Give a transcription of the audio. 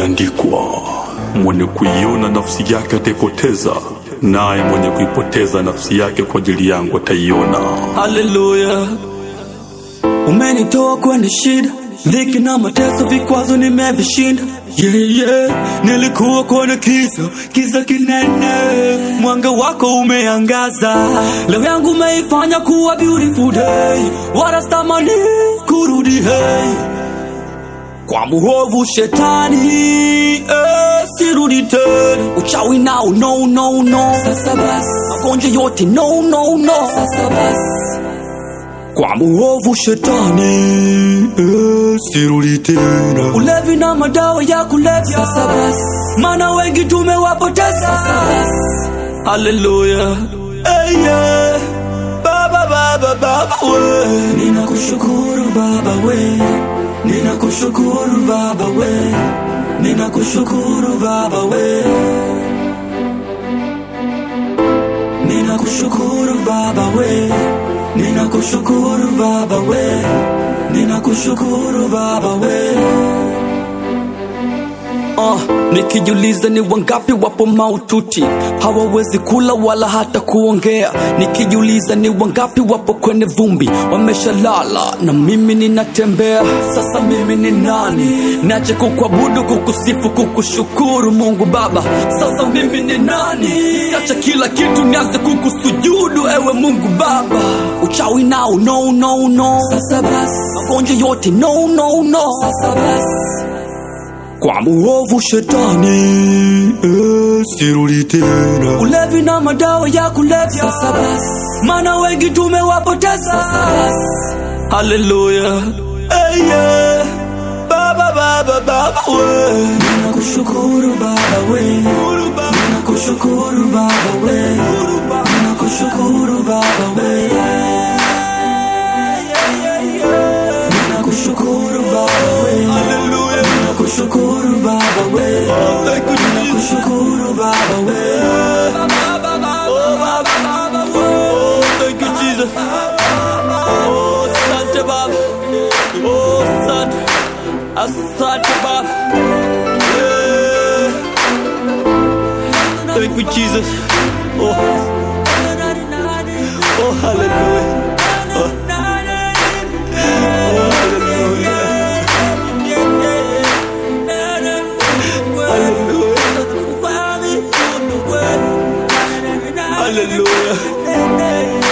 imeandikwa, mwenye kuiona nafsi yake ataipoteza, naye mwenye kuipoteza nafsi yake kwa ajili yangu ataiona. Haleluya, umenitoa kwenye shida, dhiki na mateso, vikwazo nimevishinda. Yeah, yeah. Nilikuwa kwenye kiza, kiza kinene, mwanga wako umeangaza. Leo yangu umeifanya kuwa beautiful day, warastamani kurudi hey. Kwa muovu shetani eh, sirudi tena. Uchawi nao no no no, sasa basi. Magonjwa yote no no no, sasa basi. Kwa muovu shetani eh, sirudi tena. Ulevi na madawa ya kulevya, sasa basi. Maana wengi tumewapoteza, sasa basi. Haleluya, hey, yeah. Baba, baba, baba, we. Ninakushukuru baba we, ninakushukuru baba we, ninakushukuru baba we, ninakushukuru baba we, ninakushukuru baba we, ninakushukuru baba we. Uh, nikijuliza ni wangapi wapo maututi hawawezi kula wala hata kuongea nikijuliza ni wangapi wapo kwenye vumbi wameshalala na mimi ninatembea sasa mimi ni nani nache kukuabudu kukusifu kukushukuru mungu baba sasa mimi ni nani siacha kila kitu nianze kukusujudu ewe mungu baba uchawi nao no no no sasa basi magonjwa yote no no no sasa basi kwa muovu shetani eh, sirudi tena. Ulevi na madawa ya kulevya, sasa basi, maana wengi tumewapoteza, sasa basi. Haleluya, hey, yeah. Baba, baba, baba, we. Ninakushukuru baba we, ninakushukuru baba we, ninakushukuru baba we. Ninakushukuru baba we, ninakushukuru baba we, ninakushukuru baba we. Oh, baba, baba, oh, thank you, Jesus. Oh, asante baba. Oh, asante. Asante baba. Yeah. Thank you, Jesus. Oh, oh hallelujah. Oh, oh hallelujah. Hallelujah. Hallelujah.